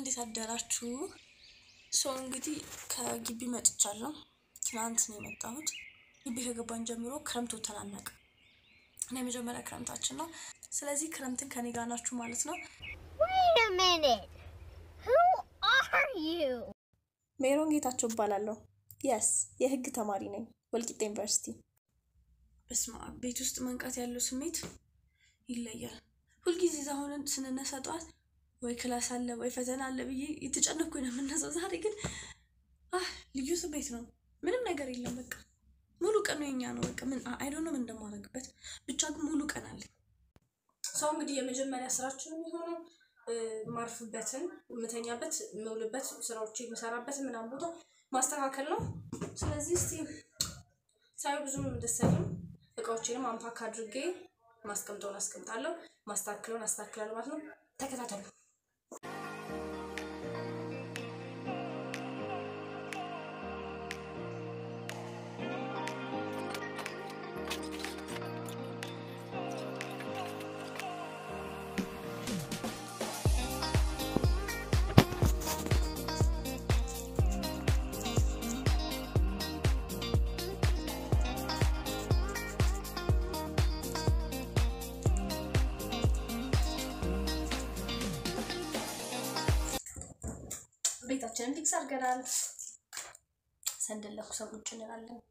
እንዴት አደራችሁ? ሰው እንግዲህ ከግቢ መጥቻለሁ። ትናንት ነው የመጣሁት። ግቢ ከገባን ጀምሮ ክረምት ወተን አናውቅም እና የመጀመሪያ ክረምታችን ነው። ስለዚህ ክረምትን ከኔ ጋር ናችሁ ማለት ነው። Wait a minute. Who are you? ሜሮን ጌታቸው እባላለሁ። የስ የህግ ተማሪ ነኝ ወልቂጤ ዩኒቨርሲቲ። በስመ አብ ቤት ውስጥ መንቃት ያለው ስሜት ይለያል። ሁልጊዜ አሁንን ስንነሳ ጠዋት ወይ ክላስ አለ ወይ ፈተና አለ ብዬ የተጨነኩ ነው የምነሳው። ዛሬ ግን አህ ልዩ ስሜት ነው። ምንም ነገር የለም። በቃ ሙሉ ቀኑ የኛ ነው። በቃ ምን አይዶ ነው ምን እንደማደርግበት ብቻ ግን ሙሉ ቀን አለኝ። ሰው እንግዲህ የመጀመሪያ ስራችን የሚሆነው ማርፍበትን የምተኛበት የምውልበት ስራዎች የምሰራበት ምናምን ቦታ ማስተካከል ነው። ስለዚህ እስቲ ሳየው ብዙም ደስ አይልም። እቃዎችንም አምፓክ አድርጌ ማስቀምጠውን አስቀምጣለሁ፣ ማስተካክለውን አስተካክላለሁ ማለት ነው። ተከታተሉ። ቤታችንን ፊክስ አድርገናል። ሰንደል ለኩሰን ቁጭ እንላለን።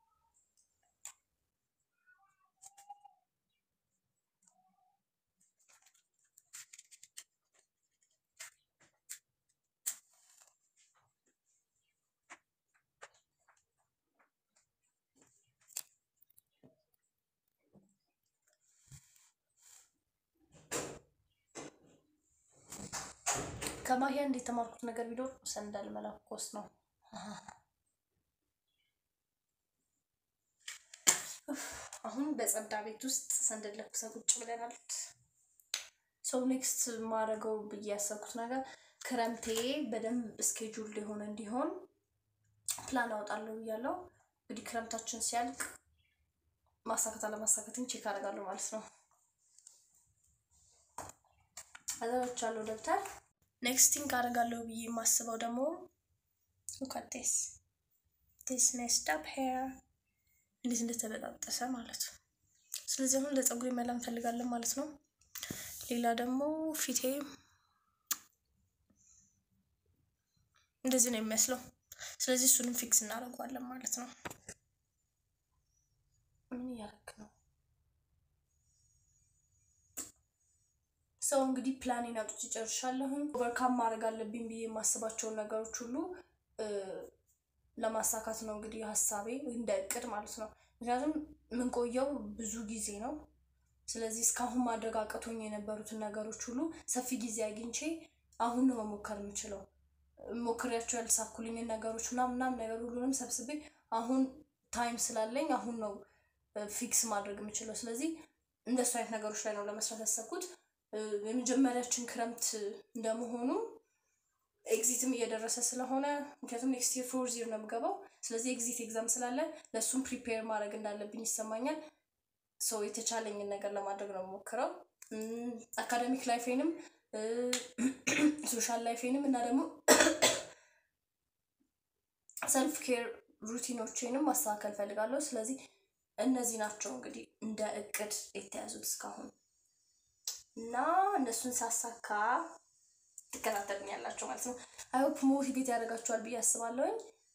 ከማሂያ እንዴት የተማርኩት ነገር ቢኖር ሰንደል መለኮስ ነው። አሁን በጸዳ ቤት ውስጥ ሰንደል ለኩሰን ቁጭ ብለናል። ሰው ኔክስት ማድረገው ብዬ ያሰብኩት ነገር ክረምቴ በደንብ እስኬጁል የሆነ እንዲሆን ፕላን አወጣለሁ ብያለሁ። እንግዲህ ክረምታችን ሲያልቅ ማሳካት አለማሳካትን ቼክ አደርጋለሁ ማለት ነው። አዘጋጅቻለሁ ደብተር ኔክስቲንግ አደርጋለሁ ብዬ የማስበው ደግሞ ሉካቴስ ቴስ ኔስት አፕ ሄር እንዴት እንደተበጣጠሰ ማለት ነው። ስለዚህ አሁን ለፀጉሬ መላ እንፈልጋለን ማለት ነው። ሌላ ደግሞ ፊቴ እንደዚህ ነው የሚመስለው። ስለዚህ እሱንም ፊክስ እናደርገዋለን ማለት ነው። ምን እያደረክ ነው? ሰው እንግዲህ ፕላኔን አውጥቼ ጨርሻለሁኝ። ኦቨርካም ማድረግ አለብኝ ብዬ የማስባቸውን ነገሮች ሁሉ ለማሳካት ነው እንግዲህ ሀሳቤ እንደ እቅድ ማለት ነው። ምክንያቱም የምንቆየው ብዙ ጊዜ ነው። ስለዚህ እስካሁን ማድረግ አቅቶኝ የነበሩትን ነገሮች ሁሉ ሰፊ ጊዜ አግኝቼ አሁን ነው መሞከር የምችለው። ሞክሬያቸው ያልተሳኩልኝን ነገሮች ምናምን ምናምን ነገር ሁሉንም ሰብስቤ አሁን ታይም ስላለኝ አሁን ነው ፊክስ ማድረግ የምችለው። ስለዚህ እንደሱ አይነት ነገሮች ላይ ነው ለመስራት ያሰብኩት። የመጀመሪያችን ክረምት እንደመሆኑ ኤግዚትም እየደረሰ ስለሆነ ምክንያቱም ኔክስት ይር ፎር ዚር ነው የምገባው። ስለዚህ ኤግዚት ኤግዛም ስላለ ለእሱም ፕሪፔር ማድረግ እንዳለብኝ ይሰማኛል። ሰው የተቻለኝን ነገር ለማድረግ ነው የምሞክረው። አካደሚክ ላይፌንም ሶሻል ላይፌንም እና ደግሞ ሰልፍ ኬር ሩቲኖቼንም ማስተካከል ፈልጋለሁ። ስለዚህ እነዚህ ናቸው እንግዲህ እንደ እቅድ የተያዙት እስካሁን እና እነሱን ሳሳካ ትከታተሉኛላችሁ ማለት ነው። አይሆፕ ሞቲቬት ያደርጋችኋል ብዬ አስባለሁኝ።